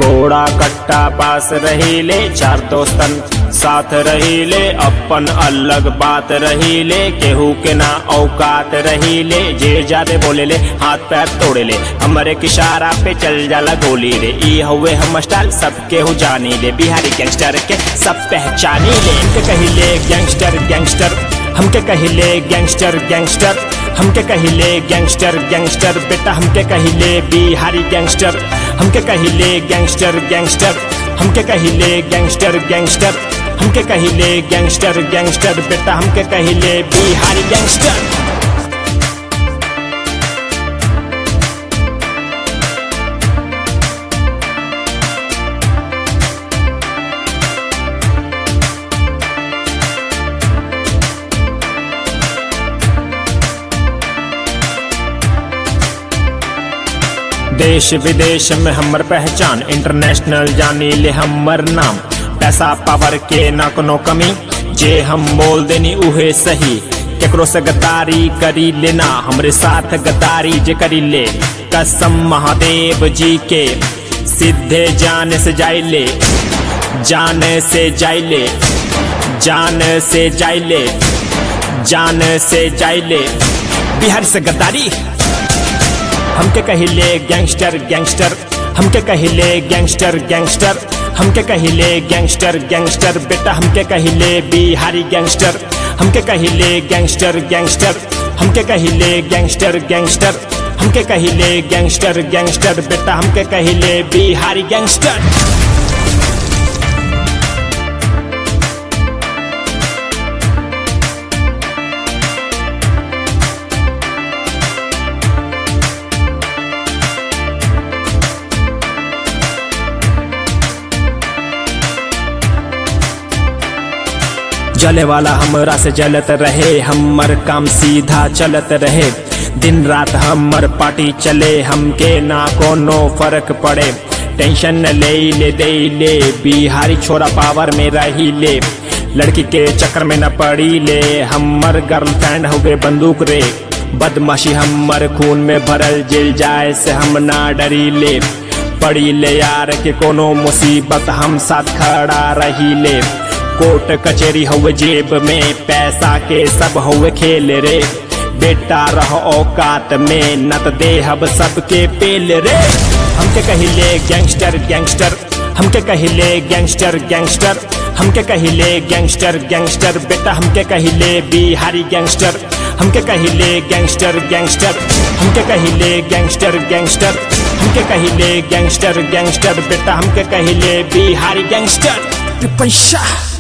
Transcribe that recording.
घोड़ा कट्टा पास रहीले चार दोस्तन साथ रहीले अपन अलग बात रहीले केहू के ना औकात रहीले जे जादे बोले ले हाथ पैर तोड़े ले हमरे किशारा पे चल जाला गोली रे ई हवे हम स्टाइल सब केहू जानी ले बिहारी गैंगस्टर के सब पहचानी ले इनके कहिले गैंगस्टर गैंगस्टर हमके कहिले गैंगस्टर गैंगस्टर हमके कहिले गैंगस्टर गैंगस्टर बेटा हमके कहिले बिहारी गैंगस्टर हमके कहिले गैंगस्टर गैंगस्टर हमके कहिले गैंगस्टर गैंगस्टर हमके कहिले गैंगस्टर गैंगस्टर बेटा हमके कहिले बिहारी गैंगस्टर देश विदेश में हमर पहचान इंटरनेशनल जानी ले हमर नाम पैसा पावर के ना कोनो कमी जे हम बोल देनी उहे सही केकरो से गद्दारी करी लेना हमरे साथ गद्दारी जे करी ले कसम महादेव जी के सीधे जान से जाइले जान से जाइले जान से जाइले जान से जाइले बिहार से गद्दारी हमके कहिले गैंगस्टर गैंगस्टर हमके कहिले गैंगस्टर गैंगस्टर हमके कहिले गैंगस्टर गैंगस्टर बेटा हमके कहिले बिहारी गैंगस्टर हमके कहिले गैंगस्टर गैंगस्टर हमके कहिले गैंगस्टर गैंगस्टर हमके कहिले गैंगस्टर गैंगस्टर बेटा हमके कहिले बिहारी गैंगस्टर जले वाला हमरा से जलत रहे हमर काम सीधा चलत रहे दिन रात हमर पार्टी चले हमके ना कोनो फर्क पड़े टेंशन न ले ले दे ले बिहारी छोरा पावर में रही ले लड़की के चक्कर में न पड़ी ले हमर गर्लफ्रेंड हो गए बंदूक रे बदमाशी हमर खून में भरल जिल जाए से हम ना डरी ले पड़ी ले यार के कोनो मुसीबत हम साथ खड़ा रही ले कोर्ट कचेरी हुए जेब में पैसा के सब हुए खेल रे बेटा रह औकात में नत देहब सबके पेल रे हमके कहिले गैंगस्टर गैंगस्टर हमके कहिले गैंगस्टर गैंगस्टर हमके कहिले गैंगस्टर गैंगस्टर बेटा हमके कहिले बिहारी गैंगस्टर हमके कहिले गैंगस्टर गैंगस्टर हमके कहिले गैंगस्टर गैंगस्टर हमके कहिले गैंगस्टर गैंगस्टर बेटा हमके कहिले बिहारी गैंगस्टर पैसा